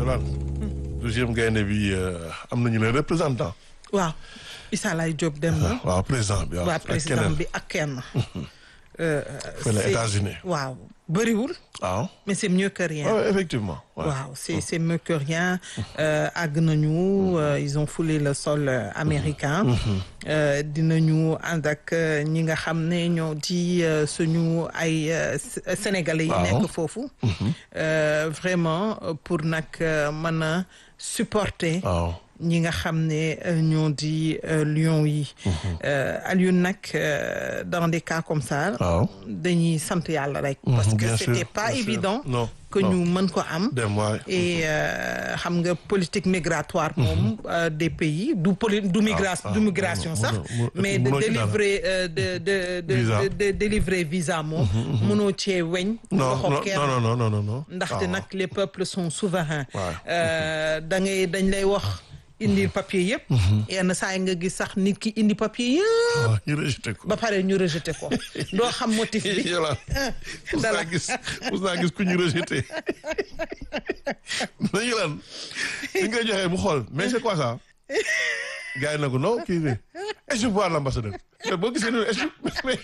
Yolaan deuxième gaynde bi am nañu leen représentant. waaw Issa Laye Diop dem na. waaw président bi waaw président bi ak kenn. fële États-Unis waaw bëriwul. waaw. mais c'est mieux que rien. waaw effectivement. waaw c'est c'est mieux que rien àgg nañu ils ont foulé le sol américain. dinañu ànd ak ñi nga xam ne ñoo di suñu ay sénégalais yi nekk foofu. vraiment pour nag mën a supporter. waaw. ñi nga xam ne ñoo di lion yi. Alioune nag dans des cas comme ça. waaw. dañuy sant yàlla rek. parce que bien sûr, c'était pas bien sûr. évident. Non, que non. ñu mën ko am. dem waay. et xam nga politique migratoire moom euh, des pays du poli du migration ah, du migration mënoo- sax mënoo- mais de mënoo ci dara. délivrer euh, de de de Visa. de de délivrer visa moom. mënoo cee weñ. non loxo non kenn. non non non non non. ndaxte waaw. nag les peuples sont souverains. Ouais. Euh, da ngay dañ lay wax indi papier yëpp. yenn saa yi nga gis sax nit ki indi papier yëpp. waaw ñu rejeté ko. ba pare ñu rejeté ko doo xam motif bi. Yolaan mus dala naa gis mus naa gis ku ñu rejeté. mais Yolaan li nga joxee mu xool mais c'est quoi ça. gars yi na ko non kii bi est-ce que voir l'ambassadeur mais boo gisee ne est-ce que mais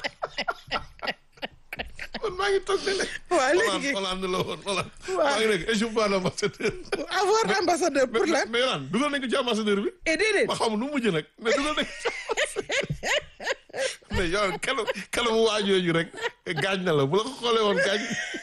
man maa ngi toog de ne. Waa, léegi- Hollande Hollande la woon Hollande. Waa. maa ngi nekk est-ce que voir l'ambassadeur. avoir ambassadeur pour lan. mais Yolaan dugal nañ ko ci ambassadeur bi. et déedéet. ma xam nu mu mujj nag mais dugal nañ ko ci mais yow kanam kanamu waajooju rek gaañ na la bu la ko xoolee woon gaañ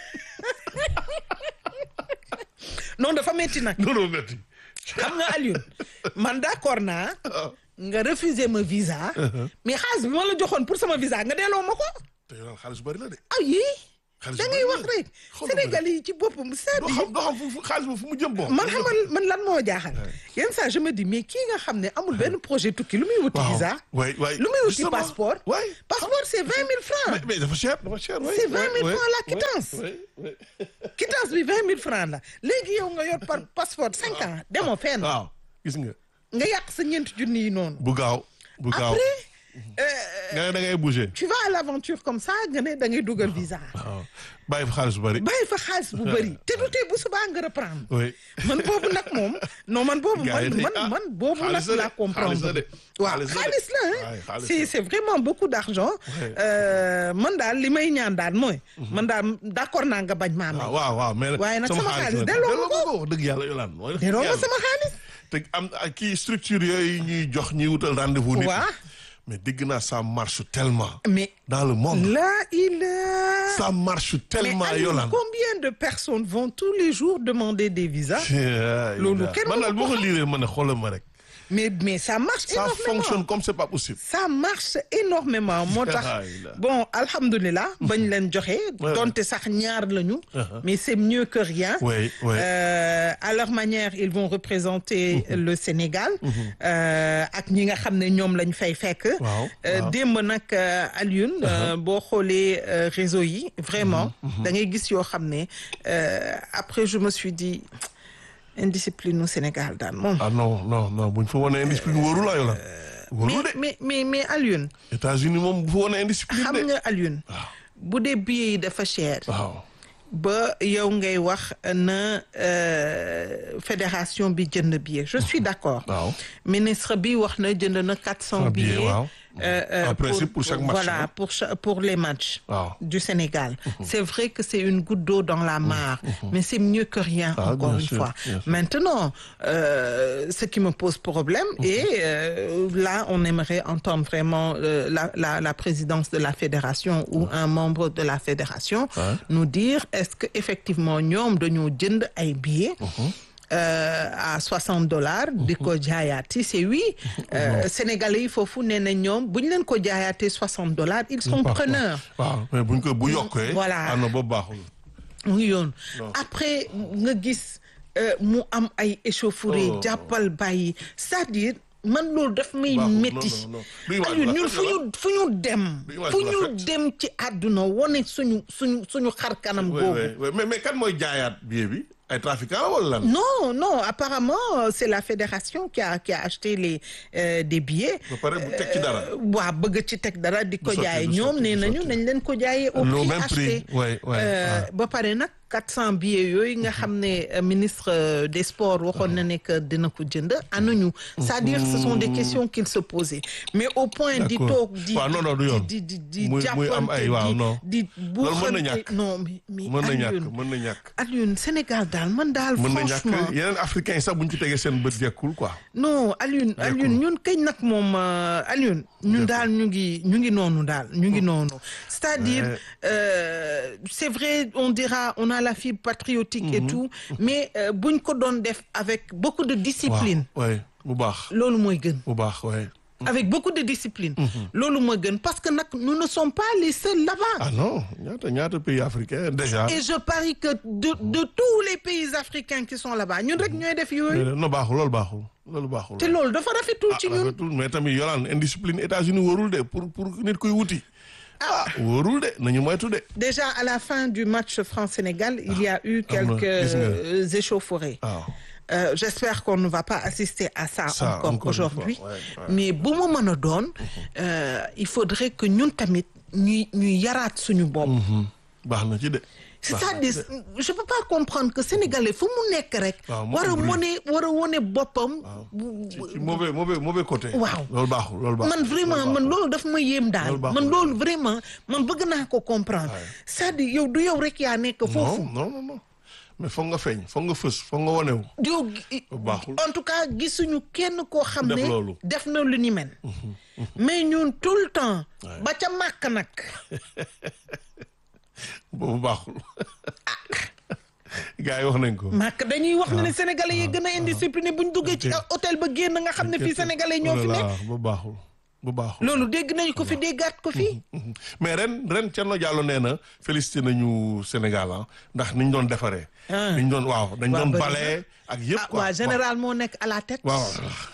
non dafa metti nag. noonu metti xam nga Alioune man d'accord naa. nga refuser ma visa. mais xaalis bi ma la joxoon pour sama visa nga delloo ma ko. te yow xaalis bu bëri la de ah yii. Xaalis da bu ngay bari wax la. rek. Xoolal ma Sénégal yi ci boppam doo c'est-à-dire xam doo xam fu fu xaalis ba fu mu jëm bon man xamal man lan moo jaaxal. yenn saa je me dis mais kii nga xam ne amul benn projet tukki lu muy wuti waaw visa. waay waay lu muy wuti justement. passeport. waay passeport c'est vingt mille francs. mais mais dafa cher dafa cher waay C'est 20 000 waay, francs la waay, quittance. waay, waay. quittance bi vingt mille francs la léegi yow nga yor par passeport cinq ans demoo fenn. waaw gis nga nga yàq sa ñeenti junni yi noonu. bu gaaw bu gaaw après euh, nga ne da ngay bouger tu vas à l'aventure comme ça nga ne da ngay dugal visa. waaw bàyyi fa xaalis bu bëri bàyyi fa xaalis bu bëri te du tee bu subaa nga reprendre. oui man boobu nag moom non man boobu Gars yi man de- man ah, man boobu nag xaalis la de, laa comprendre xaalis la de, waaw xaalis la de. xaalis la Ouais, hein xaalis c'est la. c'est vraiment beaucoup d'argent Ouais. Euh, man daal li may ñaan daal mooy man daal d'accord naa nga bañ maa may waaw waaw waaw mais Waaye nag sama xaalis la. delloo ma ko. ko wax dëgg yàlla yolaan mooy delloo ma sama xaalis te am ak kii structure yooyu ñuy jox ñuy wutal rendez-vous nit Waa. mais dégg naa ça marche tellement mais dans le monde là il a ça marche tellement mais Aliou, yolaan combien de personnes vont tous les jours demander des visas Loolu kenn man daal mënu boo ko ko liiree ma ne xoolal ma rek mais mais ça marche ça énormément fonctionne comme c'est pas possible ça marche énormément moo tax Ah, il a- bon alhamdulilah bañ leen joxe Ouais. donte sax ñaar lañu Uh-huh. mais c'est mieux que rien oui oui Euh, à leur manière ils vont représenter le Sénégal euh, ak ñi nga xam ne ñoom lañ fay fekk Waaw, Euh, waaw. démb nag euh, Alioune euh, boo xoolee euh, réseau yi vraiment da ngay gis yoo xam ne euh, après je me suis dit indiscipline au Sénégal daal moom ah non non non buñ fa wane indiscipline wóorul la yolaan wóorul de mais mais mais Alioune États-Unis moom bu fa wane indiscipline xam de nga Alioune bu dee billets yi dafa cher waaw ba yow ngay wax na euh, fédération bi jënd billet je suis d'accord waaw ministre bi wax na jënd na quatre cents billets, billets waaw. euh, euh, En principe, pour chaque match, voilà non? pour cha- pour les matchs Waaw. du Sénégal c'est vrai que c'est une goutte d'eau dans la mare mais c'est mieux que rien Ah, encore bien une sûr, fois bien sûr. maintenant euh, ce qui me pose problème et euh, là on aimerait entendre vraiment euh, la, la la présidence de la fédération ou un membre de la fédération Ouais. nous dire est-ce que effectivement ñoom dañoo jënd ay billets euh, à 60 dollars di ko jaayaati c'est oui euh, sénégalais yi foofu nee na ñoom bu ñu leen ko jaayaatee 60 dollars ils sont Par contre, preneurs waaw mais buñ ko bu yokkee Voilà. ah non boobu baaxul mu ngi yoon Non. après nga gis euh, mu am ay échauffourée Oh. jàppal bàyyi c'est-à-dire man loolu daf may Baaxul. Non, métti non, non. Du image Aliou bu ñun rafet fu la. ñu fu ñu dem Du image fu bu ñu rafet. dem ci àdduna wane suñu suñu suñu xar kanam oui googu oui oui mais mais kan mooy jaayaat billet bi ay trafiquants wala lan. Non, non, apparemment, euh, c'est la fédération qui a, qui a acheté les, euh, des billets. ba pare bu teg ci dara. waa bëgg ci teg dara di ko sotti, jaay du ñoom sotti, nee du nañu sotti. nañ leen ko jaayee au Le prix même prix, acheté ouais, ouais, Euh, ouais. ba pare nag 400 billets yooyu nga xam ne euh, ministre euh, des sports waxoon na ne que dina ko jënd anañu c'est-à-dire ce sont des questions qu'il se posait mais au point di D'accord. toog di waaw non non du yoon di di di muy muy am ay waaw non di Loolu mën na ñàkk. non mais mais mën na ñàkk Alioune mën na ñàkk Alioune Sénégal daal man daal mën na ñàkk franchement yeneen africains yi sax buñ ci tegee seen bët jekkul quoi non Alioune Alioune ñun kañ nag moom euh, Alioune ñun daal ñu ngi ñu ngi noonu daal ñu ngi noonu c'est-à-dire Ouais. euh, c'est vrai on dira on a la fibre patriotique et tout mais euh, buñ ko doon def avec beaucoup de discipline waaw ouais bu baax loolu mooy gën bu baax ouais avec beaucoup de discipline loolu mooy gën parce que nag nous ne sommes pas les seuls là-bas ah non ñaata ñaata pays africains déjà et je parie que de de tous les pays africains qui sont là-bas ñun rek ñooy def yooyu non baaxul loolu baaxul loolu baaxul te loolu dafa rafetul ci ñun rafetul mais tamit yolaan indiscipline États-Unis wóorul de pour pour nit kuy wuti ah wóorul de nañu moytu de Déjà, à la fin du match France-Sénégal, il y a eu Ah, quelques gis nga. euh, échauffourées. waaw Euh, J'espère qu'on ne va pas assister à ça, Ça, encore, encore une aujourd'hui. fois, ouais, ouais. Mais bu mu mën a doon euh, il faudrait que ñun tamit ñuy ñuy yaraat suñu bopp. baax na ci de C'est-à-dire je peux pas comprendre que sénégalais fu mu nekk rek. waaw mu war a am bruit. wone war a wone boppam. ci ci mauvais mauvais mauvais côté Waaw. loolu baaxul loolu baaxul man vraiment man loolu daf ma yéem daal Loolu baaxul. man loolu vraiment man bëgg naa ko comprendre c'est-à-dire yow du yow rek yaa nekk foofu. non non non non mais foog nga feeñ foog nga fës foog nga wonewu yow gi- Baaxul. en tout cas gisuñu kenn koo xam Def ne loolu. def na lu ni mel mais ñun tout le temps ba ca màkk nag boobu baaxul gars yi wax nañ ko màkk dañuy wax ne ne sénégalais yi gën a indiscipliné bu ñu duggee ci hôtel ba génn nga xam ne fii sénégalais ñoo fi nekk bu baaxul bu baaxul loolu dégg nañu ko fi déggaat ko fi mais ren ren Thierno Diallo nee na félicité nañu Sénégal ah ndax niñ doon defaree Ah. niñ doon waaw dañ Waa doon bëri na. balee ak yëpp ah quoi waa général moo nekk à la tête waaw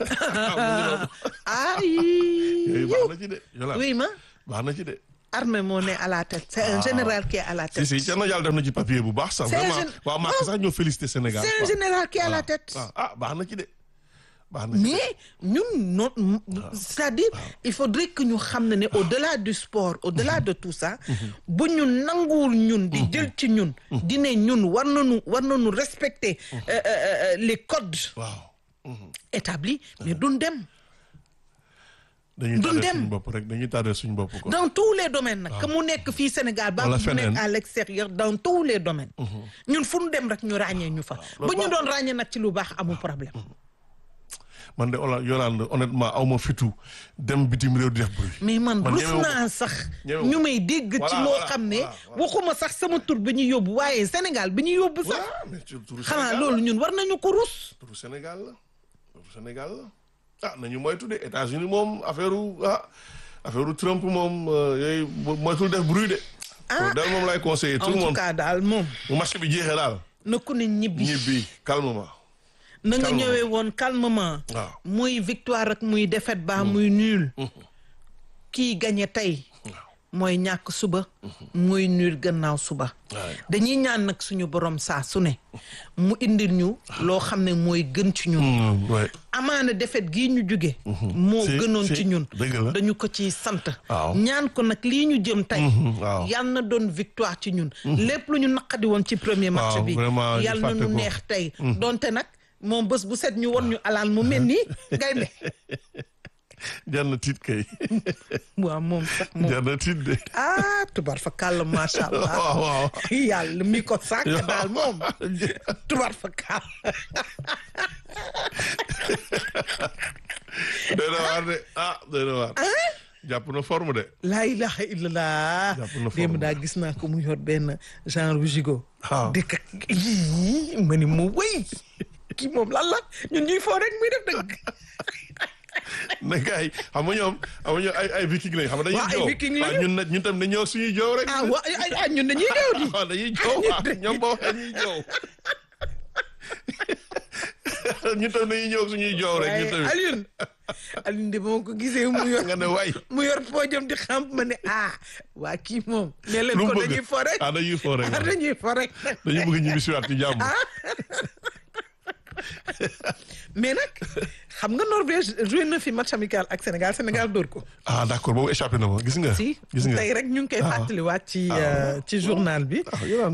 ay yooyu baax na ci de Yolande oui ma baax na ci de armée moo ne à la tête c'est un général qui est à la si tête si Thierno Diallo def na ci papier bu baax sax C'est un vraiment gén- waaw maa sax ñoo félicité Sénégal c'est un quoi. général qui est à la waaw. tête waaw ah baax na ci de baax na ci de. mais ñun non c'est-à-dire il faudrait que ñu xam ne ne au-delà du sport au-delà de tout ça bu ñu nanguwul ñun di jël ci ñun di ne ñun war nañu war nañu respecter euh, euh, euh, les codes waaw établis mais duñ dem dañuy Duñ tardé dem. suñu bopp rek dañuy tardé suñu bopp quoi dans tous les domaines nag que mu nekk fii Sénégal ba Wala mu feneen. nekk à l'extérieur dans tous les domaines ñun fu ñu dem rek ñu ràññee ñu fa bu ñu doon ràññee nag ci lu baax amul problème man de Ola Yolande honnêtement aw ma fitu dem bitim réew di def bruit mais man Man rus ñemewu ko. naa sax ñemewu ñu ko. may dégg ci Voilà, loo voilà, xam ne voilà, voilà. waxuma sax sama tur bi ñu yóbbu waaye Sénégal bi ñu yóbbu sax voilà mais tur turu xanaa Sénégal loolu ñun war nañu ko rus turu Sénégal la turu Sénégal la ah nañu moytu de États-Unis moom affaire u ah affaire u Trump moom euh, yooyu mo- moytul def bruit de Ah. daal moom lay conseiller tout en le tout monde cas daal moom bu match bi jeexee daal na ku ne ñibbi ñibbi calmement na nga calmement. ñëwee woon calmement waaw muy victoire ak muy défaite ba muy nul kii gagné tey mooy ñàkk suba muy nul gannaaw suba waaw dañuy ñaan nag suñu borom saa su ne mu indil ñu loo xam ne mooy gën ci ñun Mm, ouais. amaana defet gii ñu jóge moo Si, gënoon si, ci ñun dëgg la. dañu ko ci sant Waaw. ñaan ko nag lii ñu jëm tey Mhm, waaw. yal na doon victoire ci ñun lépp lu ñu naqadi woon ci premier match Waaw, bi vraiment, ñu yal na fàtte nu ko. neex tey donte nag moom bés bu set ñu won ñu alaan mu mel nii gaynde jar na tiit kay waaw moom sax moom jar na tiit de ah tubar fa kàll macha allah waaw waaw yàlla mi ko sàkk daal moom tubar fa kàll doy na waar de ah doy na waar jàpp na forme de laa ilaha illallah Jàpp na démb forme. daa gis naa ko mu yor benn genre gigot waaw. dëkk ak yii ma ni mu wéy kii moom lan la ñun ñuy foo rek muy def dëgg ne gars yi xam nga ñoom xam nga ñoom ay ay viking lañ xam nga dañuy Waaw, ay joow viking lañu. waaw ñun nag ñun tam dañuy ñëw suñuy joow rek ah wa ay ay ñun dañuy ñëw di waaw dañuy joow waaw ñoom boo waxee ñuy joow ñun tam dañuy ñëw suñuy joow rek ñun waaye tamit Alioune Alioune de ba ma ko gisee mu yor nga ne waay mu yor poojam di xam ma ne ah waa kii moom ne leen lu mu ko bëgg dañuy fo rek ah dañuy fo rek ah dañuy fo rek dañuy bëgg ñu bisiwaat ci jàmm mais nag xam nga Norvège joué na fi match amical ak Sénégal Sénégal dóor ko. ah d'accord boobu échappé na ma gis nga. si gis nga tey rek ñu ngi koy fàttaliwaat ci euh, ci journal bi. ah yow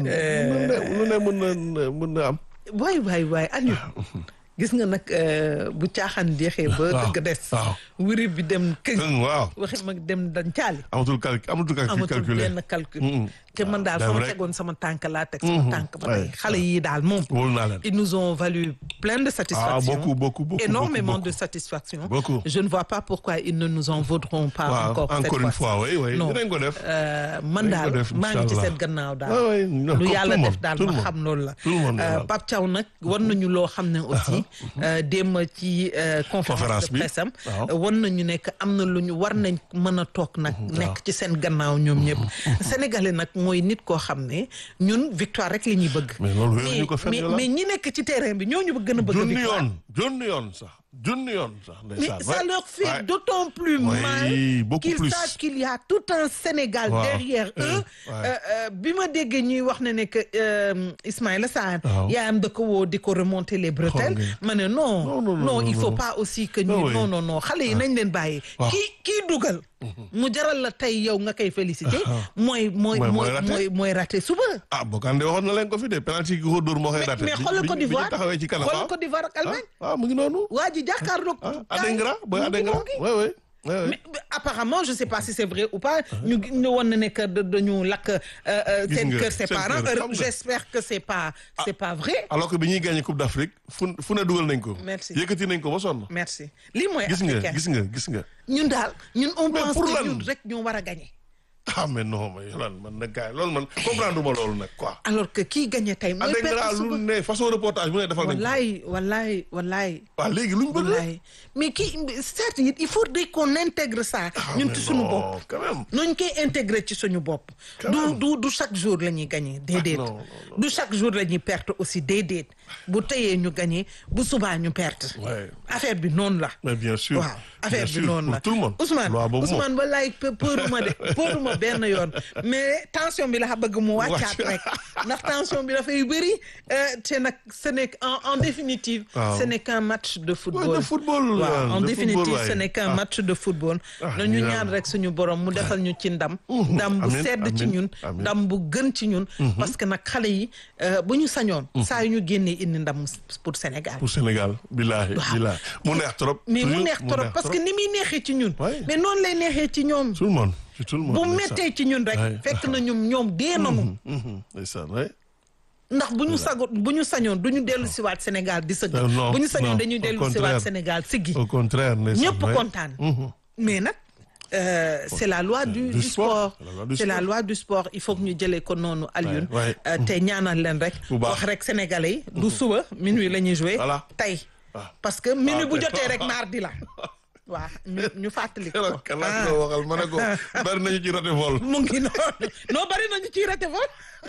lu ne mën na mën na am. waay waay waay Aliou gis nga nag euh, bu caaxaan jeexee ba waaw, dëgg des. waaw. wuri bi dem këñ. Këng, waaw waxi mag dem dañ caali. amatul cal amatul calcul amatul calculé. benn calcul. Mm-mm. te man daal dem fa ma rek. tegoon sama tànk laa teg sama tànk ba tey ouais. xale yi daal moom. wóolu naa leen. Ils nous ont valu plein de satisfaction. Ah, beaucoup, beaucoup, beaucoup, Énormément beaucoup, de satisfaction. Beaucoup. Je ne vois pas pourquoi ils ne nous en vaudront pas waaw encore. cette encore une fois-ci. fois oui oui Non. dinañ ko def. Euh, man Dinañ ko daal def, maa ngi ci inchallah. seen gannaaw daal. Ouais, ouais, non, lu comme yàlla tout le def monde, daal tout le ma monde. xam loolu la. Tout le monde, Euh, voilà. Pape Thiaw nag war nañu loo xam ne aussi. euh, démb ci euh, conférence Conférence de bi. presse am. Waaw. war nañu nekk am na lu ñu war nañ mën a toog nag. nekk ci seen gannaaw ñoom ñëpp. Sénégalais nag mooy nit koo xam ne ñun victoire rek la ñuy bëgg. Mais loolu wéeruñu ko fenn mais Yolande. mais ñi nekk ci terrain bi ñoo ñu gën a bëgg junni victoire. yoon junni yoon sax junni yoon sax Mais ndeysaan. ça Ouais. leur fait Ouais. d'autant plus Oui, mal beaucoup qu'ils plus. sachent qu'il y a tout un Sénégal Waaw. derrière Euh, eux. ouais. Euh, euh, bi ma déggee ñuy wax ne ne que euh, Ismaïla Sarr Waaw. yaayam da ko woo di ko remonter les bretelles Xool nga. ma ne non Non, non, non, il non, faut non. pas aussi que Non, ñu oui. non non non xale yi nañ leen bàyyi Waaw. kii kii dugal mu jaral la tey yow nga koy féliciter mooy mooy Mooy- mooy mooy raté. mooy mooy raté suba ah Bokande waxoon na leen ko fi de penalty gi ko dóor moo koy mais raté. mais Bi- xoolal bi- Côte bi ñu d'Ivoire taxawee ci kanam xoolal ah. Côte d'Ivoire ak Allemagne ah ah, mu ngi noonu. waa ji jàkkaarloog ah gars yi. Adengra booy mu ngi Adengra mu ngi. oui oui. oui, oui. mais mais apparemment je sais pas si c'est vrai ou pas ñu ñu woon ne ne que da- dañu lakk euh, euh, Gis seen nga, kër ses seen parents kër, Euh, xam nga. j'espère que c'est pas c'est pas vrai alors que bi ñuy gagné Coupe d'Afrique fu fu ne dugal nañ ko. Merci. yëkkati nañ ko ba sonn. merci lii mooy gis nga africain gis nga gis nga. ñun daal ñun on Mais pense pour que lan? ñun rek ñoo war a gagner ah mais non mais Yolande man nag gars yi loolu man comprendre ma loolu nag quoi. alors que kii gagner tey mooy Adengra perte lu suba ne façon reportage bu ne defal nañ ko. wallaay wallaay wallaay waaw léegi luñ bëgg. wallaay mais kii c'est-à-dire il faudrait qu'on intègre ça Ah, ñun mais ci suñu non, bopp quand même. nuñ koy intégrer ci suñu bopp du du du chaque jour la ñuy gagner déedéet non, non, du chaque jour la ñuy perte aussi déedéet bu teyee ñu gagner bu subaa ñu perte Ouais. affaire bi noonu la mais bien sûr. waaw affaire bien bi sûr, noonu la pour tout le monde. Ousmane loi boobu moom. Ousmane wallaay pe- pëeruma de pëeruma benn yoon mais tension bi la bëgg mu wàccaat Wàcc. rek ndax tension bi dafay bëri euh, te nag ce n'est en en définitive Waaw. ce n'est qu'un match de football Ouais, de football, waaw ouais, en de définitive football, ouais. ce n'est qu'un Ah. match de football Ah, nañu ñu ñaan naan. rek suñu borom mu defal ñu ci ndam ndam bu amiin, sedd ci amiin, ñun amiin. ndam bu gën ci ñun parce que nag xale yi euh, bu ñu sañoon saa yu ñu génnee indi ndam pour Sénégal pour Sénégal billahi billahi mu neex trop. mais mu toujours, neex trop parce que ni muy neexee ci ñun Ouais. mais noonu lay neexee ci ñoom tout le monde ci tout le monde. bu ndeysaan. méttee ci ñun rek Ouais. fekk na ñoom ñoom dee nañu Mhm, ndeysaan ouais. ndax bu ñu sago bu ñu sañoon du ñu dellu siwaat Sénégal di sëgg Euh, non, bu ñu sañoon non, dañuy au dellu contraire. siwaat Sénégal siggi au contraire ndeysaan. ñëpp ouais. kontaan mais nag euh, c'est la loi du, Du du sport. sport La loi du c'est la sport. loi du sport il faut que ñu jëlee ko noonu Alioune Ouais, ouais. Euh, te ñaanal leen rek Bu baax. wax rek sénégalais yi du suba minuit la ñuy jouer Voilà. tey Ah. parce que minuit bu tey. jotee rek mardi la waaw ñu ñu fàttali ko keroog kan laa Ah. ko waxal ma ne ko bari nañu ci raté vol. mu ngi noonu noo bari nañu ciy raté vol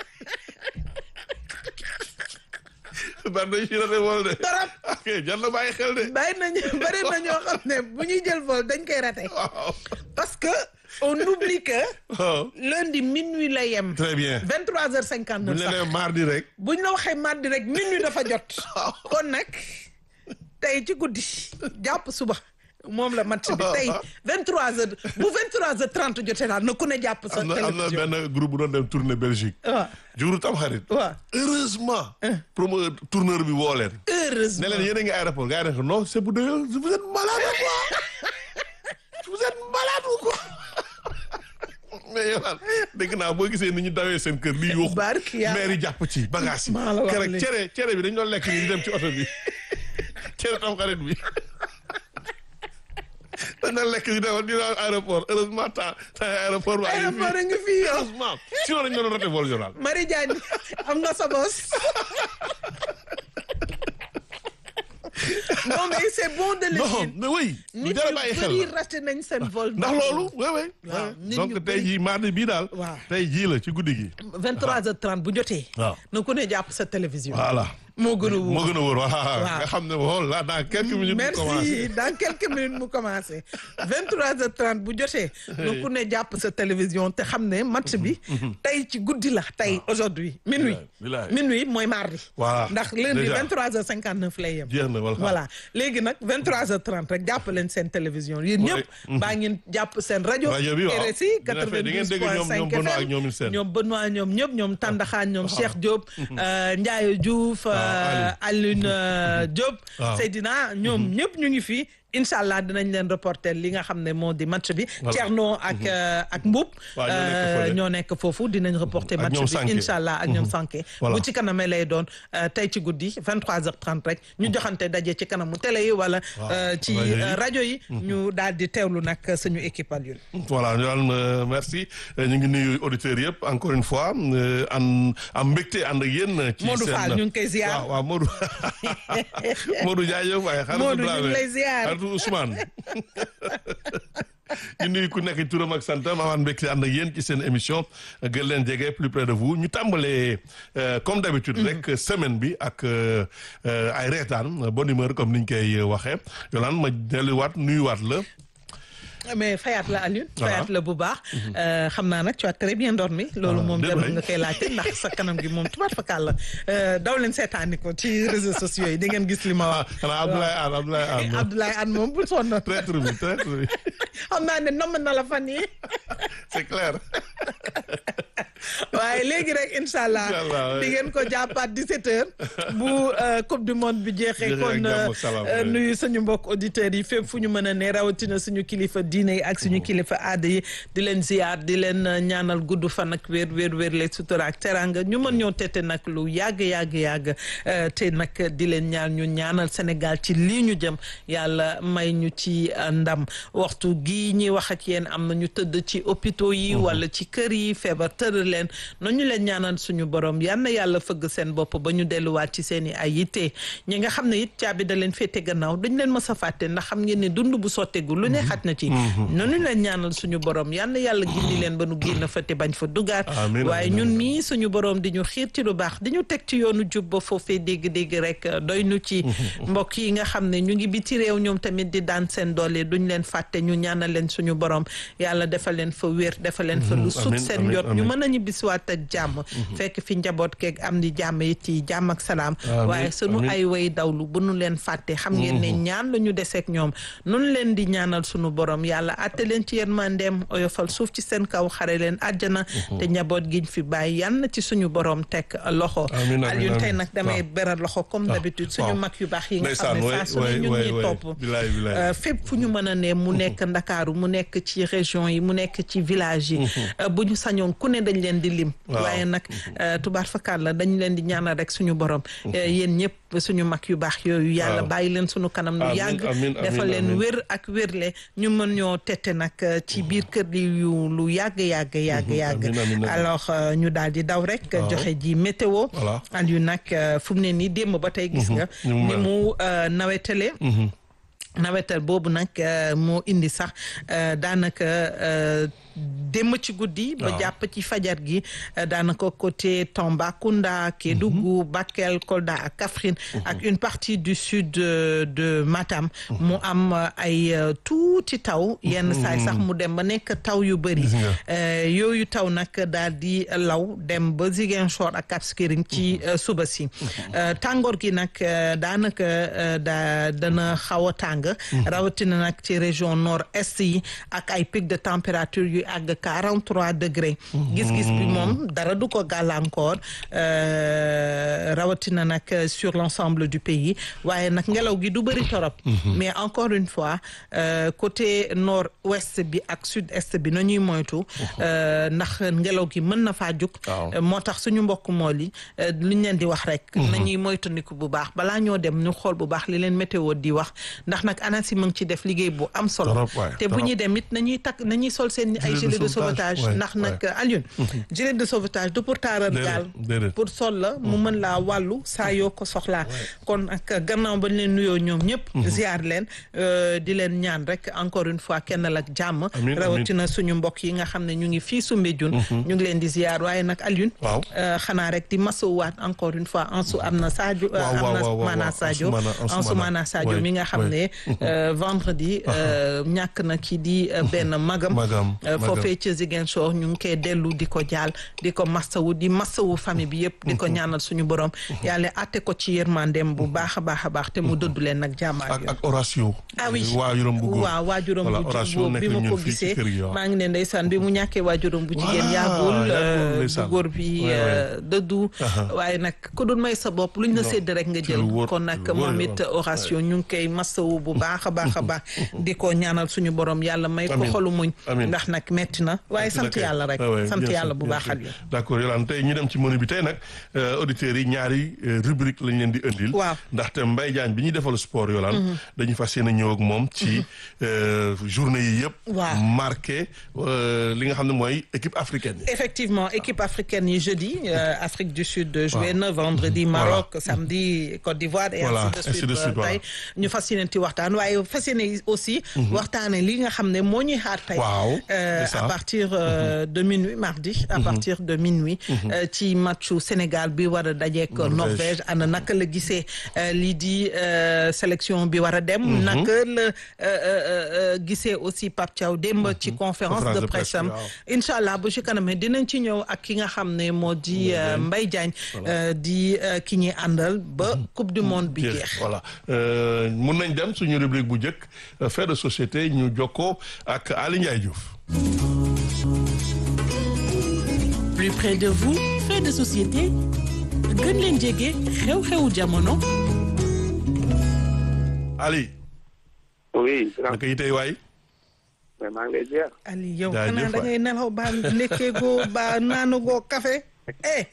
bari nañu ci raté vol de. Torop. ok jar na bàyyi xel de. bàyyi nañu bari na ñoo xam ne bu ñuy jël vol dañ koy raté waaw. parce que on oublie que waaw. lundi minuit la yem très bien. 23h59 bu ñu la sax nee mardi rek. buñ la waxee mardi rek minuit dafa jot kon nag tey ci guddi jàpp suba moom la match bi tey 23h bu 23h30 jotee daal na ku ne jàpp sa am na am na télévision benn groupe bu doon dem tournée Belgique. waaw juru tam xarit. waaw heureusement. promo tourneur bi woo leen. ne heureusement leen yéen a ngi aéroport gars yi ne ko non c'est pour de vous êtes malade ou quoi vous êtes malade ou quoi mais yow daal dégg naa boo gisee ni ñu dawee seen kër lii yuuxu Barki yàlla. maire yi jàpp ci bagage yi Maa la wax keroog lii. cere cere bi dañu doon lekk nii di dem ci oto bi cere tam xarit bi dañ doon lekk di dem di dem aéroport heureusement temps temps aéroport baa ngi aéroport a ngi fii yow heureusement sinon dañu doon raté vol journal Marie Diagne am nga sa bos non mais c'est bon de le non dire mais oui lu nit jar a ñu bàyyi xel bëri la raté nañ seen vol ndax loolu oui oui Waaw, nit ñu donc tey bëri- jii mardi bii daal Waaw. tey jii la ci guddi gi 23h30 bu jotee Waaw. na ku ne jàpp sa télévision voilà moo gën a wóor moo gën a wóor voilà Waaw. nga xam ne bon là dans quelques minutes mu commencé merci dans quelques minutes mu commencé 23h30 bu jotee. na ku ne jàpp sa télévision te xam ne match bi. tey ci guddi la tey aujourd'hui minuit. bilaay. minuit mooy mardi. Voilà. ndax lundi Déjà. 23h59 lay yem. jeex na voilà voilà léegi nag 23h30 rek jàpp leen seen télévision yéen Ouais. ñëpp. baa ngeen jàpp seen rajo. Rajo bi waaw. RSI Dina fay- di ngeen dégg ñoom- 92.5 ñoom Benoît ak ñoom FM seen. ñoom Benoît ñoom ñëpp ñoom Tandaxaan ñoom Cheikh Diop. euh, Ndiaye Diouf. euh, Alioune euh, Diop. Waaw. Seydina ñoom ñëpp ñu ngi fii incha allah dinañ leen reporter li nga xam ne moo di match bi. Voilà. Thierno ak euh, ak Mboub. Waaw, ñoo nekk euh, fële. ñoo nekk foofu dinañ reporter Ak match ñoom bi Sanké. incha allah ak ñoom Sanké. Voilà. bu ci kanamee lay doon euh, tey ci guddi 23h30 rek ñu joxante daje ci kanamu télé yi wala. Waaw, euh, ci rajo yi. euh, rajo yi. ñu daal di teewlu nag suñu équipe Alioune. voilà ñu daan euh, merci Euh, ñu ngi nuyu auditeurs yëpp encore une fois euh, an am mbégte ànd ak yéen. ci Modou seen Fall ñu ngi koy ziar. waaw waaw Modou Modou jaajëf waaye xaritu Modou, ñu ngi Dramé, lay ziar. xaritu Ousmane ñu nuyu ku nekk turam ak santam amaan mbégte ànd ak yéen ci seen émission gën leen jege plus près de vous ñu tàmbalee euh, comme d'habitude rek semaine bi ak euh, euh, ay reetaan bonne humeur comme niñ koy waxee Yolande ma delluwaat nuyuwaat la mais fayaat la Alioune. Voilà. fayaat la bu baax. Euh, xam naa nag tu as très bien dormi. loolu Ah, moom déedéet. jarul nga koy laajte ndax sa kanam gi moom tubaab fakkaat la Euh, daw leen seetaani ko ci réseaux sociaux yi di ngeen gis li ma ah wax. xanaa Abdoulaye Anne Abdoulaye Anne Abdoulaye Anne moom bul sonn. traître bi traître bi xam naa ne nomm na la fan yi c'est clair waaye léegi rek incha allah Incha allah, ouais. di ngeen ko jàppaat 17h bu euh, coupe du monde bi jeexee Jeexee ak kon jàmm euh, ak salaam, euh, ouais. nuyu suñu mbokk auditeurs yi fépp fu ñu mën a ne rawatina suñu kilifa diine yi ak suñu kilifa aada yi di leen ziar di leen euh, ñaanal gudd fan ak wér wér wér le sutura ak teranga ñu mën ñoo tete nag lu yàgg yàgg yàgg euh, te nag di leen ñaan ñu ñaanal Sénégal ci lii ñu jëm yàlla may ñu ci euh, ndam waxtu gii ñuy wax ak yéen am na ñu tëdd ci hôpitaux yi wala ci kër yi feebar tëral leen noonu ñu leen ñaanal suñu borom yal na yàlla fëgg seen bopp ba ñu delluwaat ci seen i ay yitte ñi nga xam ne it caabi da leen féete gannaaw dañ leen mës a fàtte ndax xam ngeen ne dund bu sotteegu lu ne xaj na ci noonu ñu leen ñaanal suñu borom yal na yàlla gindi leen ba nu génn fa te bañ fa dugaat Amiin, waaye amiin, ñun amiin. mii suñu borom di ñu xiir ci lu baax di ñu teg ci yoonu jub ba foofee dégg-dégg rek doy nu ci mbokk yi nga xam ne ñu ngi biti réew ñoom tamit di daan seen doole duñ leen fàtte ñu ñaanal leen suñu borom yàlla defal leen fa wér defal leen fa lu sut amiin, seen amiin, jot ñu amiin. mën a ñibbisiwaat ak jàmm fekk fi njaboot keeg am di jàmm it ci jàmm ak salaam Amiin, waaye sunu amiin. ay way dawlu bu nu leen fàtte xam ngeen ne ñaan la ñu deseeg ñoom nun leen di ñaanal sunu borom yàlla atte leen ci yërmandeem oyofal suuf ci seen kaw xare leen àjjana te njaboot giñ fi bàyyi yan na ci suñu borom teg loxo Amiin, amiin, Alioune tey amiin. nag damay Waaw. beral loxo comme d'habitude suñu waaw. mag yu baax yi nga xam Ndeysaan, ne way- saa su ne way- ñu way- ngi way. topp Bilaay, bilaay. Euh, fépp fu ñu mën a ne mu nekk ndakaaru mu nekk ci région yi mu nekk ci village yi euh, bu ñu sañoon ku ne dañ leen di lim Waaw. waaye nag euh, tubaar fakkaat la dañ leen di ñaanal rek suñu borom Euh, yéen ñëpp suñu mag yu baax yooyu yàlla Waaw. bàyyi leen suñu kanam lu Amiin, yàgg amiin, defal amiin, leen amiin. wér ak wérle ñu mën ñoo tette nag euh, ci biir kër gi yu lu yàgg yàgg yàgg yàgg amiin, amiin, amiin. alors euh, ñu daal di daw rek Waaw. joxe ji météo Voilà. Aliou nag euh, fu mu ne nii démb ba tey gis nga Ni mu ni mel. mu euh, nawetale nawetal boobu nag euh, moo indi sax euh, daanaka euh, démb ci guddi ba Waaw. jàpp ci fajar gi euh, daanaka côté Tambacounda Kédougou Bakel Kolda ak Kaffrine ak une partie du sud de, de Matam mu am euh, ay euh, tuuti taw yenn saay sax mu dem ba nekk taw yu bëri Gis nga. Euh, yooyu taw nag daal di law dem ba Ziguinchor ak Cap Skirring ci euh, suba si Euh, tàngoor gi nag euh, daanaka euh, da dana xaw a tàng rawatina nag ci région nord est yi ak ay pic de température yu àgg 43 degré gis-gis bi moom dara du ko gàllankoor euh, rawatina nag sur l'ensemble du pays waaye nag ngelaw gi du bëri torop mais encore une fois euh, côté nord ouest bi ak sud est bi nañuy moytu euh, ndax ngelaw gi mën na faa jug Waaw. Euh, moo tax suñu mbokk mool yi euh, lu ñu leen di wax rek nañuy moytandiku bu baax balaa ñoo dem ñu xool bu baax li leen météo di wax ndax nag ANACIM mu ngi ci def liggéey bu am solo Trop, waay, te bu trop. ñuy dem it nañuy takk nañuy sol seen ay ay gilet de sauvetage ouais, ndax nag ouais. Alioune gilet de sauvetage du pour taaral Déedéet, gaal déedéet. pour sol la mu mën laa wàllu saa yoo ko soxlaa kon ak gannaaw bañ leen nuyoo ñoom ñëpp ziar leen euh, di leen ñaan rek encore une fois kenn la ak jàmm Amiin, rawatina suñu mbokk yi nga xam ne ñu ngi fii Soumbédioune ñu ngi leen di ziar waaye nag Alioune Waaw. euh, xanaa rek di masowaat encore une fois Ansu am na Sadio euh, Waaw, am waaw, na waaw, waaw, Maana waaw. Sadio Ansoumana, Ansoumana. Ansoumana Sadio Ouais, mi nga xam ouais. ne euh, vendredi euh, ñàkk na ki di euh, benn magam Magam, euh, magam. foofee ca Ziguinchor ñu ngi koy dellu di ko jaal di ko massawu di massawu famille bi yëpp di ko ñaanal suñu borom yàlla atte ko ci yërmandeem bu baax a baax a baax te mu dëddu leen nag jàmmaar ak ak Horatio. ah oui waajuram bu góor. waaw waajuram Voilà, bu Horatio góor nekk bi ak ma ñun ko fii ci gisee kër gi, waaw. maa ngi ne ndeysaan bi mu ñàkkee waajuram bu jigéen Voilà, yaagul yaagul, euh, bu ndeysaan. góor bi Ouais, euh, dëddu waaye nag ku dul may sa bopp luñ la sédd rek nga ci jël lu wóor, kon nag ci lu wóor, moom it waaw. Horatio ñu ngi koy massawu bu baax a baax a baax di ko ñaanal suñu borom yàlla may ko Amiin. xolu muñ Amiin. ndax nag metti na waaye sant D'accord. yàlla rek Ah ouais, sant bien yàlla sûr, bu bien baax sûr. ak yow d'accord Yolande tey ñu dem ci menu bi tey nag euh, auditeurs yi ñaari euh, rubrique lañ leen di indil. Waaw. ndaxte Mbaye Diagne bi ñuy defal sport Yolande. dañuy fas yéene ñëw ak moom ci euh, journée yi yëpp. Waaw. marqué euh, li nga xam ne mooy équipe africaine yi. Effectivement, équipe africaine yi jeudi, euh, Afrique du Sud joué na vendredi Maroc, samedi Côte d'Ivoire et Voilà, ainsi de ainsi suite. de suite, euh, tey ñu fas yéene ci waxtaan waaye fas yéene aussi waxtaane li nga xam ne moo ñuy xaar tey. Waaw, euh, c'est ça. à partir euh, de minuit mardi à partir de minuit euh, ci matchu Sénégal bi war a dajeek Norvège. Norvège ana naka la gisee euh, lii di euh, sélection bi war a dem naka la euh, euh, euh, gisee aussi Pape Thiaw démb ci conférence Conférence de de presse presse, am waaw. incha allah bu ci kanamee dinañ ci ñëw ak ki nga xam ne moo di euh, Mbaye Diagne euh, di euh, ki ñuy àndal ba coupe du monde bi jeex voilà Euh, mun nañ dem suñu rubrique bu njëkk euh, fait de société ñu jokkoo ak Ali Ndiaye Diouf. plus près de vous fait de société gën leen jege xew-xewu jamono Ali oui grand naka yitey waay. mais maa ngi lay ziar. Ali yow Jaajëf xanaa da waay. ngay nelaw ba lekkee goo ba naanu goo café eh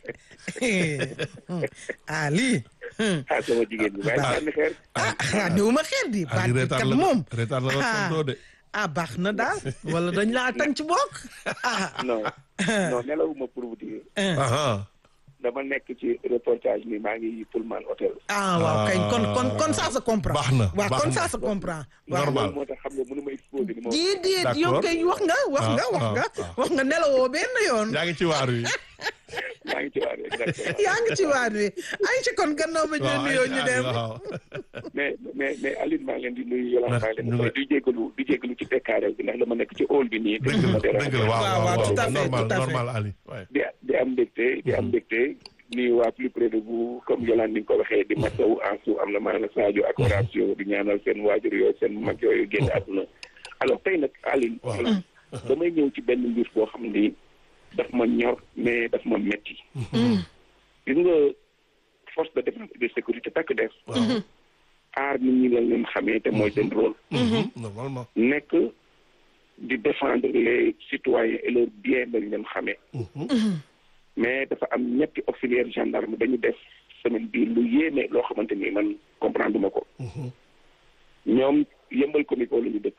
Ali ah sama jigéen bi bàyyi sànni xeer. ah ah néewuma xeer di baat Ali bi reetaan kat la moom reetaan la la ah tontoo de. ah baax na daal wala dañ laa tànc bokk ah non non nelawuma pour vous dire Aha. dama nekk ci reportage ni maa ngi Pullman hôtel. ah waaw kay kon kon kon ça se comprend Baax na, waaw baax kon na. ça se comprend waaw Normal. loolu moo tax xam nga mënu ma exposé ni ma. déedéet D'accord. yow kay wax nga wax nga Ah, wax ah, nga ah. wax nga nelawoo benn yoon yaa ngi ci waar wi. maa ngi ci waar exactement. yaa ngi ci waat wi ay ci kon gannaaw ba ñu waaw nuyoo ñu Ali, dem waaw. mais mais mais Aline maa ngi leen di nuyu Yolande maa ngi leen di ñu nuyu di jégalu di jégalu ci tekkaaral bi ndax dama nekk ci hall bi nii. dëgg la dëgg la waaw Waaw, waaw, waaw tout à fait, normal tout à fait. normal Ali. waay. di di am mbégte di am mbégte nuyu waa plus près de vous comme Yolande ni nga ko waxee di masawu Ansu am na maanaam Sadio ak Horatio di ñaanal seen waajur yooyu seen mag yooyu génn àdduna alors tey nag Aline Waaw. damay ñëw ci benn mbir boo xam ni daf ma ñor mais daf ma metti gis nga force de défense et de sécurité takk def waaw. aar nit ñi lañ leen xamee te mooy seen rôle normalement. nekk di défendre les citoyens et leurs biens lañ leen xamee mais dafa am ñetti auxiliaire gendarme dañu def semaine bii lu yéeme loo xamante ni man comprendre ma ko ñoom yëmbal comico la ñu dëkk